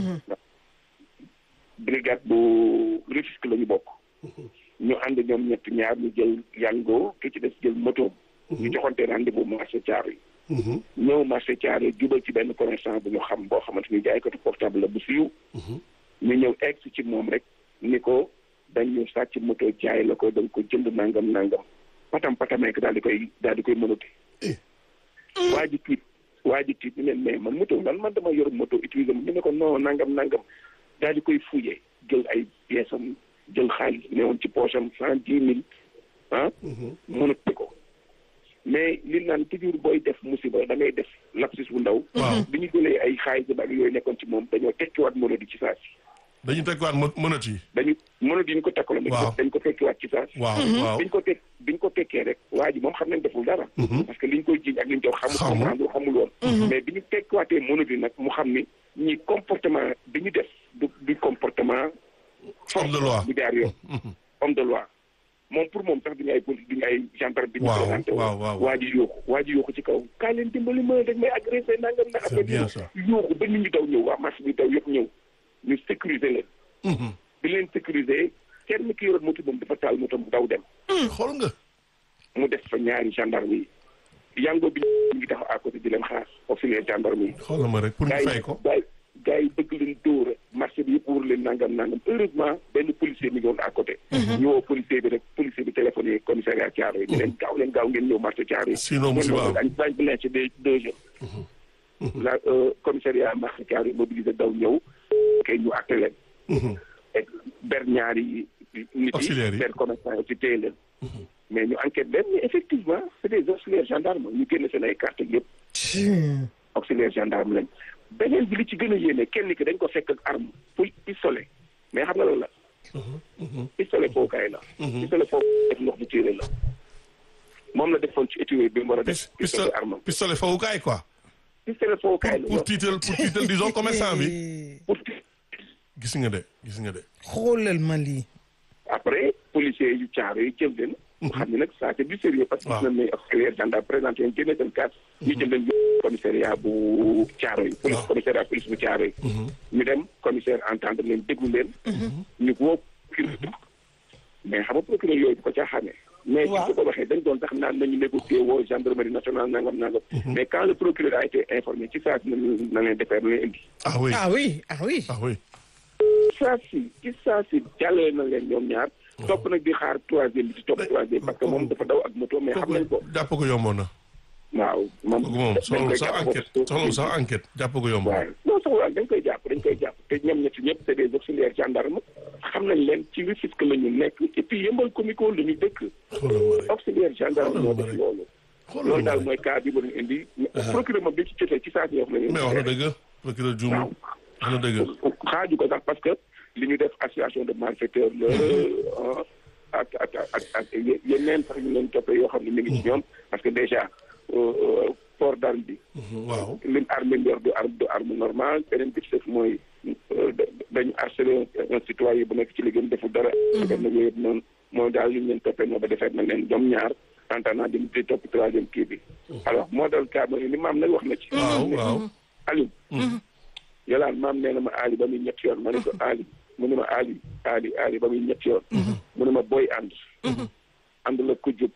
brigade bu Rufisque la ñu bokk ñu ànd ñoom ñett ñaar ñu jël yango ki ci des jël moto ñu joxante rendez-vous marché Thiaroye yi ñëw marché Thiaroye jubal ci benn commerçant bu ñu xam boo xamante ni jaaykatu portable la bu siiw ñu ñëw egg si ci moom rek ni ko dañu sàcc moto jaay la ko da nga ko jënd nangam nangam patam patameek daal di koy daal di koy mënati waa ji tiit waa ji tiit ñu leen mais man moto man man dama yor moto utiliser ñu ne ko non nangam nangam daal di koy fouillé jël ay pièces am jël xaalis ne woon ci poche am cent dix mille ah mënati ko mais li naan toujours booy def musiba da ngay def lapsus bu ndaw Waaw. bi ñu jëlee ay xaalis ak yooyu nekkoon ci moom dañoo tekkiwaat mono di ci saa si dañu tekkiwaat mo mënat yi. dañu mono di ñu ko takkaloon dañ ko Waaw. dañ ko tekkiwaat ci saa si waaw waaw. biñ ko tek biñ ko tekkee rek waa ji moom xam nañ deful dara parce que liñ koy jiiñ ak liñ koy xamul Xamul. comprendre xamul woon mais bi ñu tekkiwaatee mono di nag mu xam ni ñi comportement bi ñu def du du comportement Homme de loi. bu jaar yoon homme de loi moom pour moom sax duñu ay police duñu ay gendarme bi ñu Waaw, présenté waaw, waaw, waaw. waa ji yooxu waa ji yooxu ci kaw kaa leen dimbali ma dañ may agressé nangam na C'est bien ça. yooxu ba nit ñi daw ñëw waa marché bi daw yëpp ñëw ñu sécuriser leen bi leen sécuriser kenn ki yoroon moto moom dafa taal moto mu daw dem xool nga. mu def fa ñaari gendarme yi yango bi ñu ngi taxaw à côté di leen xaar auxiliaire gendarme yi xoolal ma rek pour ñu gars fay yi ko. gars yi gars yi bëgg leen dóor marché bi yëpp wóor leen nangam nangam heureusement benn policier mi ngi woon à côté ñu woo policier bi rek policier bi téléphoné commissariat Thiaroye yi leen gaaw leen gaaw ngeen ñëw marché Thiaroye yi Sinon musiba am. dañ dañ ko lynché des deux jours la euh, commissariat marché Thiaroye yi mobilisé daw ñëw kay ñu àtte leen et ber ñaari nit yi Auxiliaires yi. ber commerçant yi ci téye leen mais ñu enquête leen mais effectivement c'est des auxiliaires gendarmes ñu génne seen ay carte yëpp auxiliaire gendarme lañ beneen bi li ci gën a yéene kenn ki dañ ko fekk ak arme pour pistolet mais xam nga loolu la pistolet fookaay la pistolet fookaay def ndox bu tiire la moom la defoon ci étui bi mu war a def Pis- pistolet pistolet arme pistolet fawukaay quoi. pistolet fookaay la pour tiital pour tiital disons commerçant bi. pour gis nga de gis nga de. xoolal ma lii. après policiers yu caaro yi jël leen xam ne nag ça c'est du sérieux parce que Waaw. gis nañ ne auxiliaire gendarme présenté leen génne seen carte ñu jël leen yóbbu commissariat bu caaro yi police Waaw. commissariat police bu caaro yi ñu dem commissaire entendre leen déglu leen ñu woo procureur mais xam nga procureur yooyu bu ko caaxaane mais Waaw. ci ko waxee dañ doon sax naan nañu négocier woo gendarmerie nationale nangam nangam mais quand le procureur a été informé ci saa si na na leen defeer na leen indi ah oui ah oui ah oui. ah oui. saa si ci saa si jàllale na leen ñoom ñaar topp nag di xaar troisième bi ci topp troisième parce que moom dafa daw ak moto mais xam nañ ko jàpp ko yomboon na. waaw moom kooku moom dañ soxlawul koy sax jàpp enquête foofu. soxlawul sax enquête jàpp ko yomboon. waaw non soxla dañ koy jàpp dañ koy jàpp te ñoom ñetti ñëpp c'est des auxiliaires gendarmes xam nañ leen ci Rufisque la ñu nekk et puis yëmbal comico la ñu dëkk xoolal ma rek auxiliaire gendarme Xoolal moo ma def rek. loolu xoolal loolu ma daal rek. mooy cas bi ma leen indi procureur ma bi ci jotee ci saa si wax na mais wax na dëgg procureur Dioum waaw wax na dëgg. xaaju ko sax parce que li ñu def association de malfaiteurs la ah, ak ak ak ak ye- yeneen sax ñu leen toppee yoo xam ne mi ngi ci ñoom parce que déjà euh, euh, port d'arme bi waaw. lim arme bi yor du arme du arme normale beneen bi ci def mooy euh, da- dañu harcelé un un citoyen bu nekk ci liggéeyam deful dara def na yooyu yëpp noonu mooy daal li ñu leen toppee moo ba defee na leen ñoom ñaar entendant di di topp troisième kii bi alors moo dal cas mooy li maam nag wax na ci waaw waaw. Aliou yolaan maam nee na ma Ali ba muy ñetti yoon ma ne ko Ali mu ne ma Ali Ali Ali ba muy ñetti yoon mu ne ma booy ànd ànd la ko jub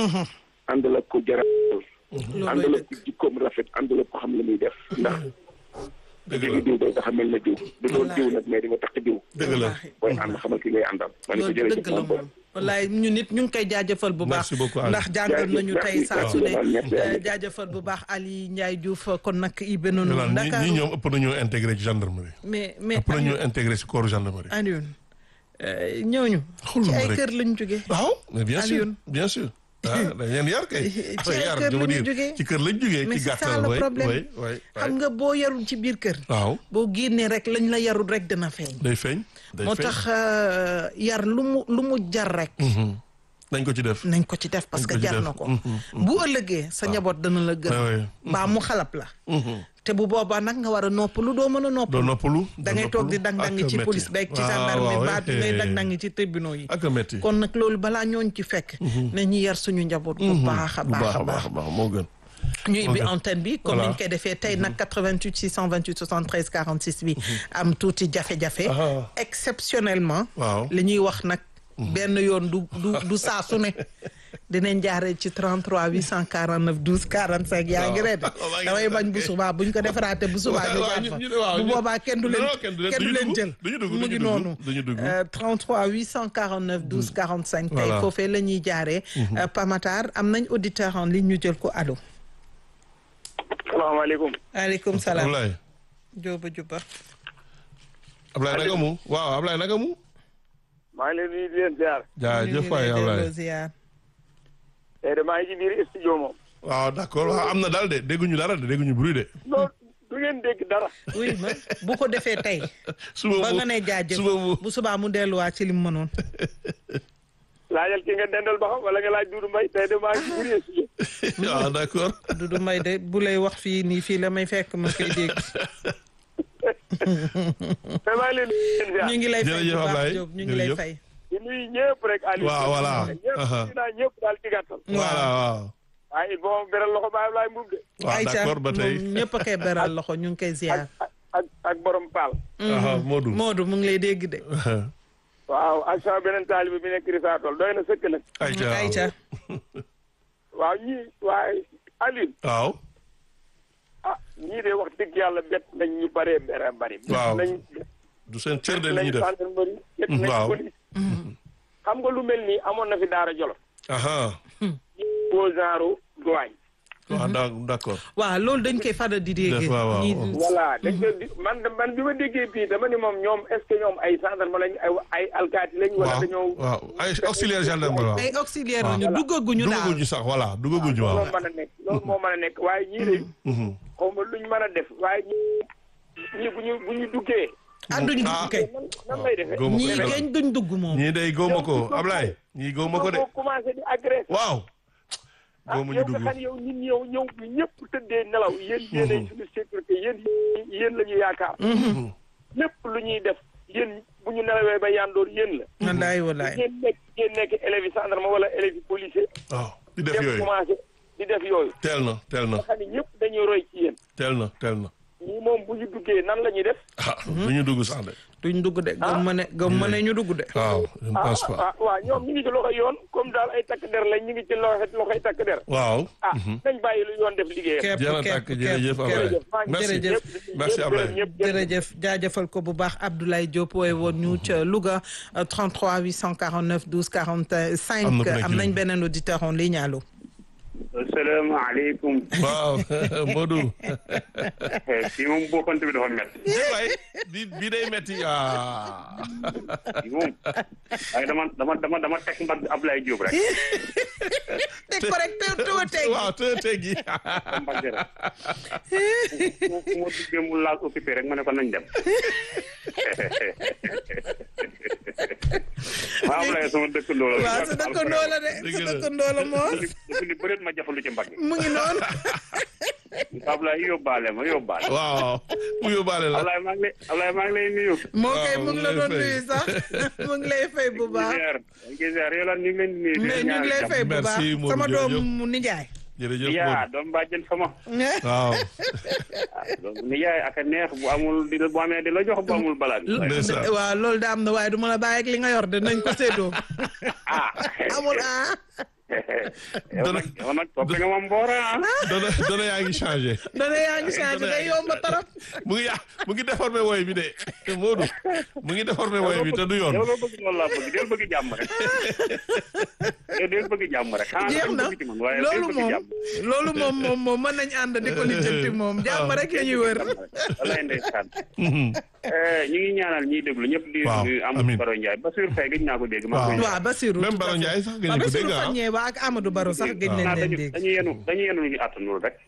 ànd la ko jaral ànd la ko jikkoom rafet ànd la ko xam la muy def ndax dëgg léegi la diw day dafa mel na diw du doon diw nag mais di nga tax diw dëgg la. booy ànd xamal ki ngay àndal ma ne ko loolu jërëjëf dëgg la moom moom wallaay ñu nit ñu ngi koy jaajëfal bu baax Merci beaucoup, Ali. ndax jàngal Jaajëf, nañu tey merci, saa su ne merci, merci, Ali. euh, jaajëfal bu baax Ali Ndiaye Diouf kon nag ibe noonu Yolaan ñi Dakar ñi ñoom ëpp nañoo intégré ci gendarmerie. mais mais ëpp nañoo intégré ci corps gendarmerie. Alioune euh, ñooñu Xool ci ma ay rek. kër lañ jógee waaw mais bien sûr Alioune. bien sûr. ah dañ leen yar kay. Ci Après, ay yar, kër je veux la ñu dire, jógee. ci kër lañ jógee mais ci c'est ça gàttal le way problème way way xam nga boo yarul ci biir kër waaw boo génnee rek lañ la yarul rek dina feeñ day feeñ. day moo feeñ. tax euh, yar lu mu lu mu jar rek Mhm. nañ ko ci def. nañ ko ci def parce Nañ que ko ci jar def. na ko Mhm, bu ëllëgee sa njaboot dana la gën Ouais, ouais. mbaa mu xalap la Mhm. te bu boobaa nag nga war a noppalu doo mën a doo noppalu noppalu. da ngay toog di dang-dangi ci police beeg ci gendarmerie mbaa di ngay dang-dangi ci tribunaux yi ak a métti. kon nag loolu balaa ñooñ ci fekk na ñu yar suñu njaboot bu baax a bu baax baax a a baax baax a baax moo gën. ñu ibbi Ok. antenne bi comme Voilà. niñ koy defee tey nag 88 628 73 46 bi am tuuti jafe-jafe Ah. exceptionnellement waaw. li ñuy wax nag benn yoon du du du saa su ne dinañ jaaree ci 33 849 12 45 yaa ngi ree de waaw, maa ngi damay ree. bañ bu subaa buñ ko defaraate bu subaa ñu waaw, jaar ñu- fa ñu ne waaw, bu ñu- boobaa kenn du leen non, kenn du leen- kenn du duñu leen dugg, jël duñu dugg, mu duñu ngi dugg, noonu duñu dugg. Euh, 33 849 12 45 tey Voilà. foofee la ñuy jaaree Euh, Pamatar am nañ auditeur en ligne ñu jël ko allo salaamaaleykum aleykum salaam Ablaye Jóoba Juba Ablaye naka mu waaw Ablaye naka mu. maa ngi leen nuyu di leen ziar jaajëf waay ñu ngi lay Ablaye. delloo ziar tey de maa ngi ci biir studio moom waaw d'accord waaw am na daal de dégguñu dara de dégguñu bruit de. non du ngeen dégg dara oui ma bu ko defee tey suba ba mu nga ne jaajëf suba mu bu subaa mu delluwaat ci li mu mënoon laajal ki nga dendal ba xam wala nga laaj Doudou Mbaye tey de maa ngi ci biir studio waaw d'accord. Dudu Mbay de bu lay wax fii nii fii la may fekk ma koy dégg mais maa ngi leen di leen ziar ñu ngi lay fay bu Jërëjëf baax Ablaye, Diop ñu ngi lay jërëjëf. fay di nuyu ñëpp rek Aliou Waaw, voilà. ñëpp Aha. dinaa ñëpp daal ci gàttal voilà waaw. waaye il faut ma beral loxo Baye Ablaye Mbuub de waaw Aïcha d'accord ba tey. moom ñëpp a koy beral loxo ñu ngi koy ziar ak ak ak borom Paal ah Modou. Modou mu ngi lay dégg de waaw ak sama beneen taalibe bi nekk Risatol doy na sëkk nag. ayca ayca waaw ñii waaye Alioune. waaw ah ñii de wax dëgg yàlla bett nañ ñu bëree bëree bëri. Waaw. bett nañ du seen cër de li nañ ñuy def gendarmerie. bett nañ Waaw. police. xam nga lu mel nii amoon na fi Daara Jolof. aha boo genre douane. waaw daa- d'accord waaw loolu dañ koy fada di dégg. Def waaw, waaw. ñii- voilà dañ ko di man man bi ma déggee bii dama ni moom ñoom est-ce que ñoom ay gendarme lañ ay ay alkaati lañ. wala waaw dañoo. waaw ay auxiliaire gendarme waaw ay auxiliaire waaw. ñu duggaguñu daal. duggaguñu sax voilà duggaguñu waaw loolu mën a nekk loolu moo mën a nekk waaye ñii de Mhm. xaw ma luñ mën a def waaye ñii ñii bu ñu bu ñu duggee ah duñ Ah. dugg kay. nan nan lay defee. góoma ko ñii de. keñ duñ dugg moom. ñii day góoma ko Ablaye ñii góoma ko de boo commencé di agressé. waaw ah góoma ñu yow nga dugg xam yow nit ñi yow ñëw bi ñëpp tëddee nelaw yéen yéenay suñu sécurité yéen yéen la ñu yaakaar. lépp lu ñuy def yéen bu ñu nelawee ba yandoor yéen la. wallaay wallaay. ngeen nekk ngeen nekk élèves yi gendarme wala élèves yi policier. waaw di def dem yooyu commencé di def yooyu. teel na teel na nga xam ne ñëpp dañuy roy ci yéen. teel na teel na ñii moom bu ñu duggee nan la ñuy def. ah du ñu dugg sax de duñ dugg de gëm ma ne gëm ma ne ñu dugg de. waaw je ne ah pense pas ah waaw ñoom ñu ngi ci loxo yoon comme daal ay takk der lañ ñu ngi ci loxo loxoy takk der. waaw ah nañ bàyyi lu yoon def liggéeyam. képp jërë képp tàkk képp jërëjëf Ablaye képp. merci jërëjëf. merci Ablaye ñëpp jërëjëf jaajëfal ko bu baax Abdoulaye Diop wooye woon ñu ca Louga euh, 33 849 12 45 Am na ku nekk am nañ ci beneen auditeur en ligne allo. asalaamaaleykum. waaw Modou fii moom bokkante bi dafa métti. di waay di bi day metti ah fii moom waaye dama dama dama dama teg mbagg Ablaye Diop rek. teg ko rek te te teg. waaw te teggi mbagg rek. fu fu ma duggee mu laal occupé rek ma ne ko nañ dem. maa Ablaye sama dëkkandoo la. waaw sa dëkkandoo la de Dëgg sa la. dëkkandoo la moom dafa ni bëreet ma jafandu ci mbagg. mu ngi noonu. Ablaye yóbbaale ma yóbbaale. waaw mu yóbbaale la Ablaye maa ngi lay Ablaye maa ngi lay nuyu. moo koy waaw, mu ngi la mu ngi doon lay nuyu sax mu ngi lay fay bu baax. Gisère Gisère yow la ñu ngi leen di nuyu. di mais leen ñu ngi lay ñaanal fay bu baax Merci, Modou sama jërëjëf. doom mu nijaay. jërëjëf yaa Modou doom bàjjen sama. waaw donc nijaay ak a neex bu amul di la bu amee di la jox bu amul balaa bi. ndeysaan. waaw loolu da am na waaye du ma la bàyyi ak li nga yor de nañ ko séddoo. ah. amul ah. yow nag yow nag topp nga ma mboora ah. dana dana yaa ngi changé dana yaa ngi changé day yomb trop. mu ngi ya mu ngi déformé woy bi de Modou mu ngi déformé woy bi te du yoon yow loo bëgg loolu laa bëgg del bëgg jàmm rek. yow del bëgg jàmm rek. xanaa jeex dañ na bëgg ci man waaye del loolu bëgg moom jàmm. loolu moom moom moom mën nañ ànd di ko lijjanti moom jàmm rek la ñuy wër. walaay ndeysaan. ñu ngi ñaanal ñiy déglu ñëpp di Waaw, di amiin. Amadou Baro Ndiaye Bassirou Faye gëj naa ko dégg. maa ngi koy waaw Basirou même Baro Ndiaye sax gëj waaw ko Basirou dégg ah Fagne ba ak Amadou Baro sax gëj nañ xanaa leen dañu dégg. dañu yenu dañu yenu lu ñu àttanul rek.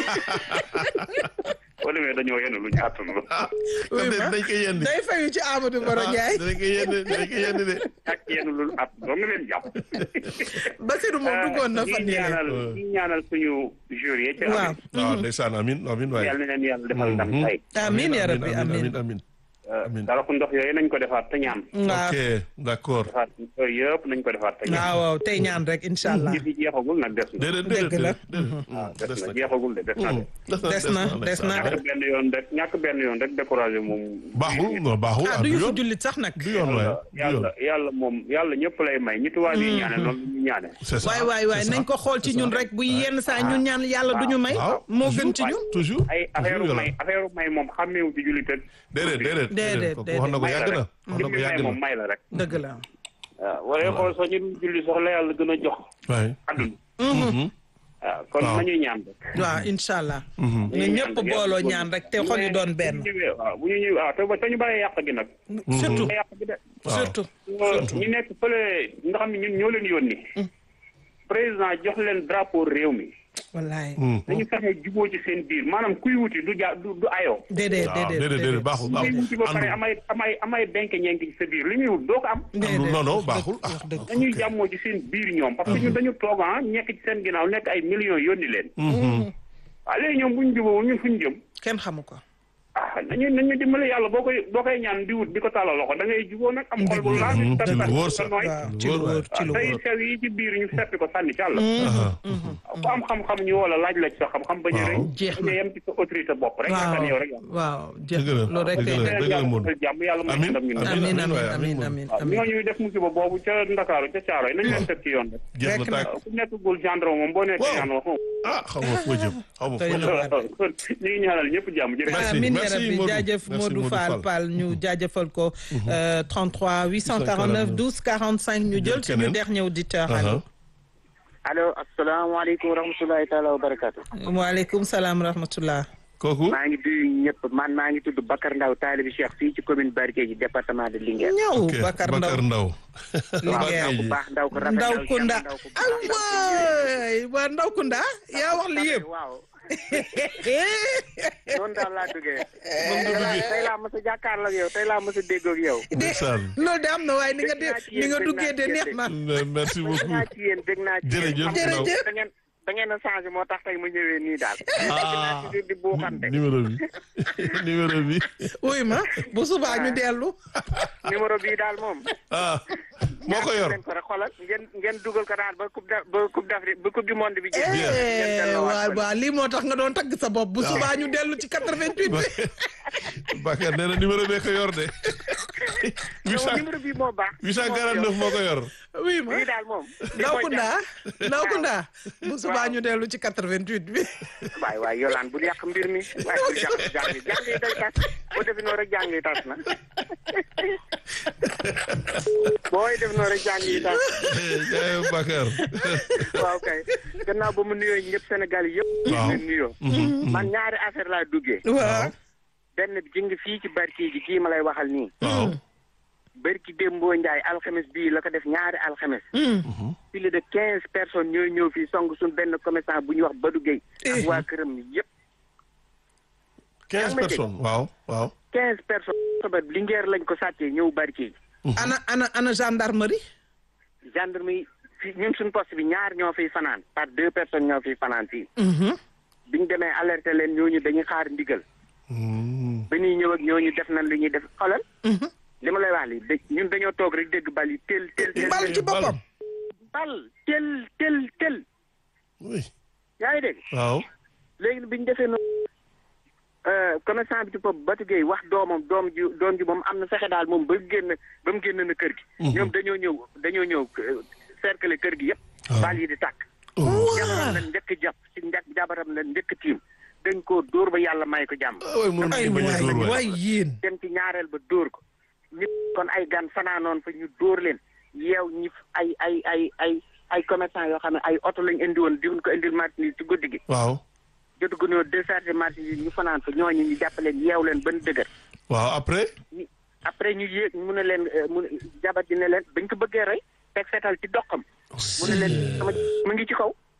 boo demee dañoo yenu lu ñu àttanul. oui ma dañ koy yendi day fayu ci Amadou Baro Ndiaye. dañ koy yendi dañ koy yendi de ak yenu lu at doo nga leen jàpp. Basirou moom duggoon na fan ñi yële. ñaanal ñi ñaanal suñu jury yi ci waaw waaw ndeysaan amin amin waay yàlla na leen yàlla defal ndam tey amiin ya rabbi amin amiin. amin Amiin. dara ku ndox yooyu nañ ko defaat te ñaan waaw ok d'accord defaat yooyu yëpp nañ ko defaat te ñaan waaw waaw tey ñaan rek incha allah. yëf yi jeexagul nag des na déedéet Dëgg déedéet la. déedéet waaw des des na na jeexagul de des na de Des na, des na. ñàkk benn yoon rek ñàkk benn yoon rek découragé moom baaxul non baaxul ah ah du du ñu fi yoon jullit sax nag. du yoon waay du yoon yàlla yàlla moom yàlla ñëpp lay may ñi tubaab yi ñaane noonu la ñu ñaane c'est ça waay waay waay c'est ça. nañ ko xool ci ñun rek bu yenn saa ñun ñaan yàlla du ñu may. waaw moo gën ci ñun. toujours ay affaire toujours may affaire may moom xàmmeewu ci jullit ak déedéet déedéet Déedéet, kooku wax na ko may la yàgg na rek wax na ko may yàgg moom na may la rek dëgg la. waaw wala xool sax ñu dul julli sax la yàlla gën a jox waay àdduna waaw kon waaw. nañuy ñaan rek waaw incha allah. na ñëpp booloo ñaan rek te xol yi doon benn. bu ñu ñëwee waaw bu ñu ñëwee waaw te ba te ñu bàyyi yàq gi nag. surtout yàq gi de. surtout. ñu nekk fële nga xam ne ñun ñoo leen yónni. président jox leen drapeau réew mi. wallaay. dañu fexe juboo ci seen biir maanaam kuy wuti du ja du du ayoo. déedéet waaw déedéet déedéet déedéet baaxul kuy baaxul wuti ba pare amay amay amay benk ñenk ci sa biir li muy wut doo ko am. déedéet non non wax baaxul dëgg, wax dëgg. dañuy jàmmoo ci seen biir ñoom. parce que ñun dañu toog ah nekk ci seen ginnaaw nekk ay millions yónni leen. waaw léegi ñoom bu ñu jubóo ñun fu ñu jëm. kenn xamu ko. ah ah nañu nañu dimbali yàlla boo koy boo koy ñaan di wut di ko tàllal loxo da ngay juboo nag am xol bu laaj Mhm, te ci lu te wóor te sax. nooy waaw Lu ci lu wóor waay. wóor ci lu tey wóor sew yi ci biir ñu seppi ko sànni ci àll Aha. ku am xam-xam ñu wala laaj la ci sa xam-xam bañ a rëy Waaw. Jeex bañ a na. yem ci sa autorité bopp rek yaakaar ne yow rek yaa waaw jeex Dëgg la, loolu rek dëgg kay la. nekk. dëgg Modou. yàlla jàmm yàlla may Amiin, ndam ñu amiin. amiin amiin waay, amiin amiin, amiin waaw amiin ñooñu def musiba boobu ca Ndakaaru ca Caaroy nañ leen teg ci yoon rek jeex na Rek na. tàkk ku nekkagul gendarme moom boo nekkee Waaw. yaan wax ah xaw ma foo jëm xaw ma Doy foo na jëm. waar. kon ñu ngi ñaanal ñëpp jàmm jërëjëf Merci, amiin merci, rabbi Modou. jaajëf Merci, Modou Modou Fall Fall. Fall ñu jaajëfal ko euh, 33 849 12 45 ñu jël suñu keneen. dernier auditeur Aha. allo allo asalaamaaleykum wa rahmatulahi taala wa barakaatu. waaleykum salaam rahmatullah kooku maa ngi nuyu ñëpp man maa ngi tudd Bakar Ndaw taalibi Cheikh fii ci commune Barkédji département de Linguère. ñëw ok Bakar Ndaw Bakar Ndaw waaw Linguère. ndaw ku baax ndaw ko rafet Ndaw Cheikh Kunda ndaw ku ah baax, ndaw ku waay waa Ndaw Kunda yaa wax li yëpp waaw noonu daal laa duggee. moom nga duggee tey laa mos a jàkkaarloo ak yow tey laa mos a déggoo ak yow. ndeysaan loolu de am na waaye ni nga de ni nga duggee de neex na merci dégg beaucoup naa ci yéen dégg naa ci yéen. Jërëjëf, xam nga Ndaw. da ngeen da ngeen a changé moo tax tey mu ñëwee nii daal. ah di di buuxante. numéro bi numéro bi wuy ma bu subaa ñu dellu numéro bii daal moom. ah moo ko yor leen ko rek xoolal ngeen ngeen dugal ko daal ba coupe d' ba coupe d'Afrique ba coupe du monde bi jeex. ngeen Eh, delloowaat waaw ko. waaw lii moo tax nga doon tagg sa bopp bu subaa ñu dellu ci 88 bi Bakar nee na numéro bee ko yor de non 800 numéro bii moo baax. 849 moo ko yor oui ma bii daal moom. Ndaw Kunda Ndaw Kunda bu subaa ñu dellu ci 88 bi waay waay yolaan bul yàq mbir mi waaye bul yàq jàng yi jàng yi day tas boo defee noonu rek jàng yi tas na booy def noonu rek jàng yi tas jaay Bakar waaw kay gannaaw ba mu nuyoo ñëpp Sénégal yi yëpp. Waaw. ñu nuyoo. man ñaari affaire laa duggee. waaw benn bi ji ngi fii ci barki ji kii ma lay waxal nii. waaw barki Dembo Ndiaye alxames bii la ko def ñaari alxames. plus de quinze personnes ñooy ñëw fii song suñ benn commerçant bu ñuy wax Badou Gueye. ak waa këram yëpp. 15 personnes waaw waaw quinze personnes. sobat Linguère lañ ko sàccee ñëw barki ji. ana ana ana gendarmerie gendarmerie fii ñun suñ poste bi ñaar ñoo fiy fanaan par deux personnes ñoo fiy fanaan fii. biñ demee alerter leen ñooñu dañuy xaar ndigal. Hmm. ba ñuy ñëw ak ñooñu def nañ li ñuy def xoolal. li ma lay wax li dé- ñun dañoo toog rek dégg bal yi tel tel tel. bal ci boppam bal tel tel tel. oui yaa ngi dégg waaw léegi bi ñu defee noonu commerçant bi ci bopp Batu Gueye wax doomam doom ji doom ji moom am na fexe daal moom ba génn ba mu génn na kër gi. ñoom dañoo ñëw dañoo ñëw euh, cercle kër gi yëpp. Ah. bal yi di tàkk. jabaram la njëkk jàpp si njëkk jabaram la njëkk tiim dañ koo dóor ba yàlla may ko jàmm. ah oui mënu ay ci bañ a dóor waay waay waay yéen dem ci ñaareel ba dóor ko. nit kon ay gan fanaanoon fa ñu dóor leen yeew ñi ay ay ay ay ay commerçant yoo xam ne ay oto lañ indi woon di ko indil marchandise ci guddi gi. waaw jotu gu ñoo décharger marchandise ñu fanaan fa ñooñu ñu jàpp leen yeew leen ban dëgër. waaw après ñu après ñu yéeg mu ne leen euh, mu ne jabat ji ne leen bañ ko bëggee rey teg fetal ci doxam mu ne leen sama mu ngi ci kaw